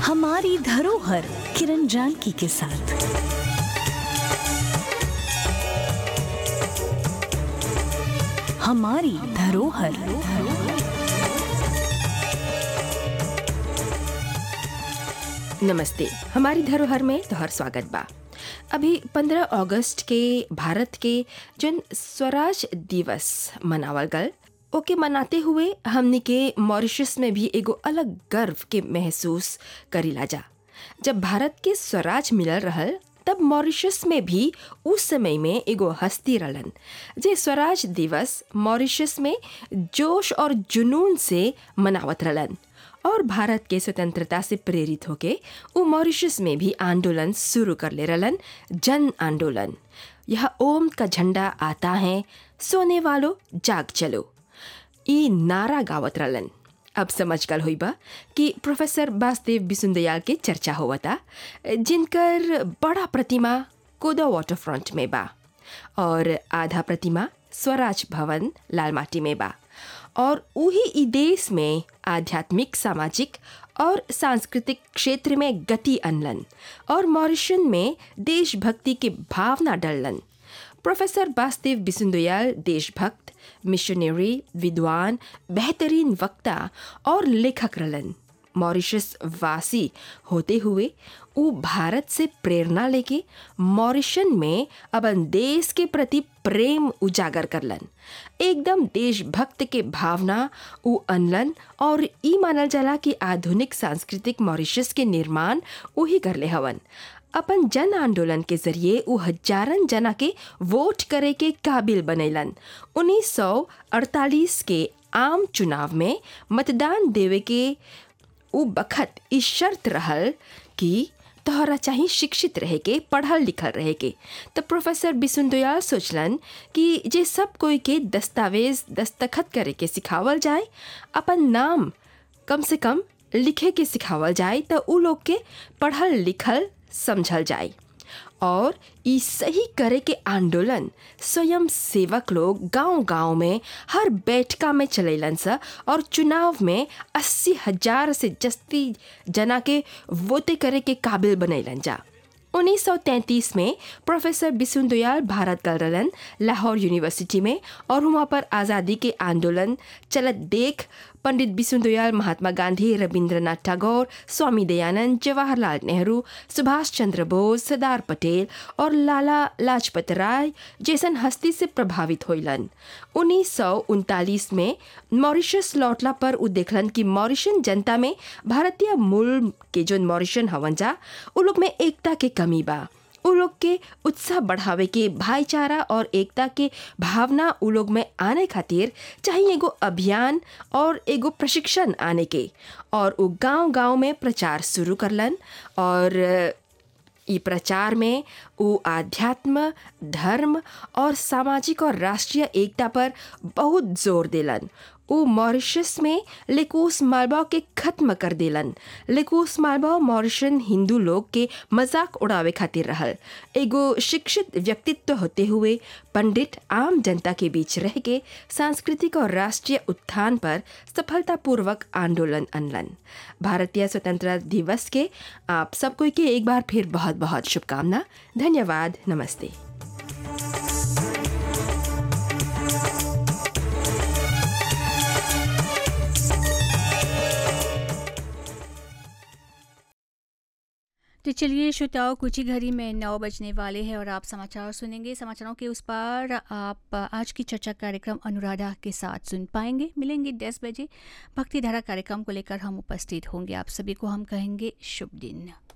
हमारी धरोहर किरण जानकी के साथ हमारी धरोहर नमस्ते हमारी धरोहर में तोहर स्वागत बा अभी 15 अगस्त के भारत के जन स्वराज दिवस मनावल गल ओके मनाते हुए हमनी के मॉरिशस में भी एगो अलग गर्व के महसूस करीला जा जब भारत के स्वराज मिलल रहल तब मॉरिशस में भी उस समय में एगो हस्ती रहलन जे स्वराज दिवस मॉरिशस में जोश और जुनून से मनावत रहलन और भारत के स्वतंत्रता से प्रेरित होके वो मॉरिशस में भी आंदोलन शुरू कर ले रहलन जन आंदोलन यह ओम का झंडा आता है सोने वालों जाग चलो ई नारा गावत रहलन अब समझ गल हुई बा कि प्रोफेसर वासुदेव बिसुंदयाल के चर्चा होवता जिनकर बड़ा प्रतिमा कोदा वाटर फ्रंट में बा और आधा प्रतिमा स्वराज भवन लालमाटी में बा और वही ई देश में आध्यात्मिक सामाजिक और सांस्कृतिक क्षेत्र में गति अनलन और मॉरिशन में देशभक्ति के भावना डललन प्रोफेसर वासुदेव बिसुंदयाल देशभक्त मिशनरी विद्वान बेहतरीन वक्ता और लेखक रहलन मॉरिशस वासी होते हुए वो भारत से प्रेरणा लेके मॉरिशन में अपन देश के प्रति प्रेम उजागर करलन एकदम देशभक्त के भावना उ अनलन और ई मानल जाला कि आधुनिक सांस्कृतिक मॉरिशस के निर्माण वही करले हवन अपन जन आंदोलन के जरिए उ हजारन जना के वोट करे के काबिल बनैलन 1948 के आम चुनाव में मतदान देवे के उ बखत ई शर्त रहल कि तोहरा चाही शिक्षित रहे के पढ़ल लिखल रहे के तो प्रोफेसर बिसुंदयाल सोचलन कि जे सब कोई के दस्तावेज दस्तखत करे के सिखावल जाए अपन नाम कम से कम लिखे के सिखावल जाए तो उ लोग के पढ़ल लिखल समझल जाए और ई सही करे के आंदोलन स्वयं सेवक लोग गांव-गांव में हर बैठका में चलेलन सा और चुनाव में अस्सी हजार से जस्ती जना के वोटे करे के काबिल बनैलन जा 1933 में प्रोफेसर बिसुंदयाल भारत गल रहलन लाहौर यूनिवर्सिटी में और वहाँ पर आज़ादी के आंदोलन चलत देख पंडित बिसुंदयाल महात्मा गांधी रविंद्रनाथ टैगोर स्वामी दयानंद जवाहरलाल नेहरू सुभाष चंद्र बोस सरदार पटेल और लाला लाजपत राय जैसन हस्ती से प्रभावित होइलन उन्नीस में मॉरिशस लौटला पर उ देखलन कि मॉरिशन जनता में भारतीय मूल के जो मॉरिशन हवन जा उ लोग में एकता के कमी बा उ लोग के उत्साह बढ़ावे के भाईचारा और एकता के भावना उ लोग में आने खातिर चाहिए एगो अभियान और एगो प्रशिक्षण आने के और उ गांव गांव में प्रचार शुरू करलन और ई प्रचार में उ आध्यात्म धर्म और सामाजिक और राष्ट्रीय एकता पर बहुत जोर देलन उ मॉरिशस में लेकोस मालवा के खत्म कर देलन लेकोस मालवा मॉरिशन हिंदू लोग के मजाक उड़ावे खातिर रहल एगो शिक्षित व्यक्तित्व होते हुए पंडित आम जनता के बीच रह के सांस्कृतिक और राष्ट्रीय उत्थान पर सफलतापूर्वक आंदोलन अनलन भारतीय स्वतंत्रता दिवस के आप सब कोई के एक बार फिर बहुत बहुत शुभकामना धन्यवाद नमस्ते तो चलिए श्रोताओं कुछ ही घड़ी में नौ बजने वाले हैं और आप समाचार सुनेंगे समाचारों के उस पर आप आज की चर्चा कार्यक्रम अनुराधा के साथ सुन पाएंगे मिलेंगे दस बजे भक्ति धारा कार्यक्रम को लेकर हम उपस्थित होंगे आप सभी को हम कहेंगे शुभ दिन